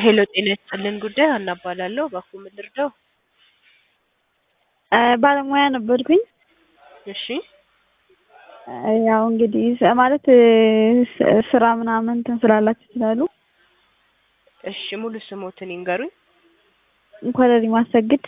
ሄሎ ጤና ይስጥልን ጉዳይ ሀና እባላለሁ። እባክዎ ምን ልርዳው? ባለሙያ ነበርኩኝ። እሺ ያው እንግዲህ ስ- ማለት ስ- ስራ ምናምን እንትን ስላላችሁ ይችላሉ። እሺ ሙሉ ስሞትን ይንገሩኝ። ኮረሪ ማሰግድ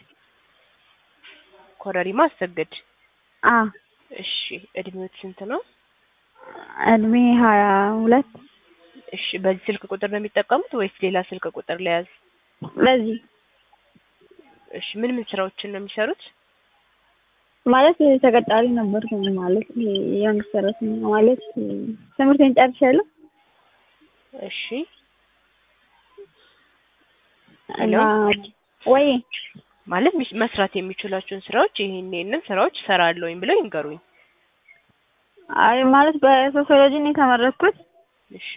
ኮረሪማ አሰግድ። አ እሺ እድሜዎት ስንት ነው? እድሜ ሀያ ሁለት እሺ በዚህ ስልክ ቁጥር ነው የሚጠቀሙት ወይስ ሌላ ስልክ ቁጥር ለያዝ? ለዚህ እሺ ምን ምን ስራዎችን ነው የሚሰሩት? ማለት ተቀጣሪ ነበርኩኝ ማለት ይሄ የመንግስት ሰራተኛ ማለት ትምህርቴን ጨርሻለሁ እሺ እና ወይ ማለት ሚስ- መስራት የሚችሏቸውን ስራዎች ይሄን ይሄንን ስራዎች እሰራለሁኝ ብለው ይንገሩኝ። አይ ማለት በሶሲዮሎጂ ነው የተመረኩት እሺ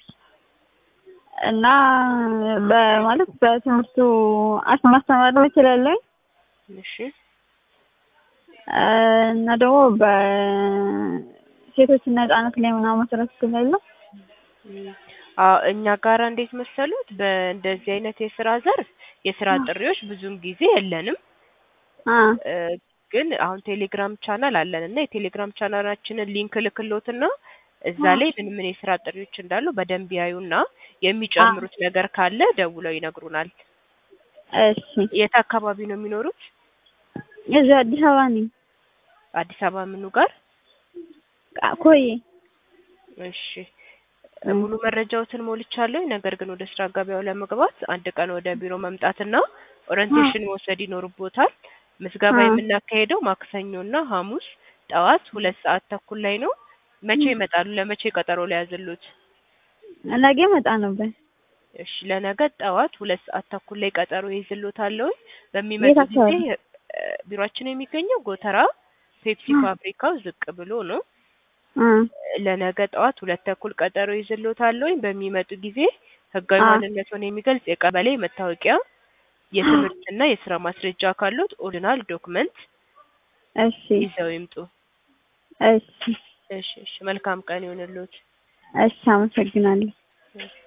እና በማለት በትምህርቱ አስ ማስተማር እችላለሁ እሺ እና ደግሞ በሴቶችና ህጻናት ላይ ምናምን መስራት እችላለሁ። እም፣ አዎ እኛ ጋር እንዴት መሰሉት በእንደዚህ አይነት የስራ ዘርፍ የስራ ጥሪዎች ብዙም ጊዜ የለንም። አ እ፣ ግን አሁን ቴሌግራም ቻናል አለን እና የቴሌግራም ቻናላችንን ሊንክ ልክሎትና እዛ ላይ ምን ምን የስራ ጥሪዎች እንዳሉ በደንብ ያዩና የሚጨምሩት ነገር ካለ ደውለው ይነግሩናል። እሺ የት አካባቢ ነው የሚኖሩት? እዚህ አዲስ አበባ ነኝ። አዲስ አበባ ምኑ ጋር? ቃ- ኮዬ እሺ ሙሉ መረጃዎትን ሞልቻለሁ። ነገር ግን ወደ ስራ ገበያው ለመግባት አንድ ቀን ወደ ቢሮ መምጣትና ኦሪንቴሽን መውሰድ ይኖርቦታል። ምዝገባ አ። የምናካሄደው ማክሰኞና ሐሙስ ጠዋት ሁለት ሰዓት ተኩል ላይ ነው። መቼ ይመጣሉ? ለመቼ ቀጠሮ ሊያዝሉት? ነገ እመጣ ነበር። እሺ ለነገ ጠዋት ሁለት ሰዓት ተኩል ላይ ቀጠሮ ይዝሎታለሁ። በሚመጡ የት ጊዜ አካባቢ? እ፣ ቢሮአችን የሚገኘው ጎተራ ፔፕሲ አ። ፋብሪካው ዝቅ ብሎ ነው። አ ለነገ ጠዋት ሁለት ተኩል ቀጠሮ ይዝሎታለሁ። በሚመጡ ጊዜ ህጋዊ አ። ማንነቱን የሚገልጽ የቀበሌ መታወቂያ፣ የትምህርትና የስራ ማስረጃ ካሉት ኦሪጂናል ዶክመንት እሺ ይዘው ይምጡ። እሺ እሺ እሺ መልካም ቀን ይሁንልዎት። እሺ አመሰግናለሁ። እሺ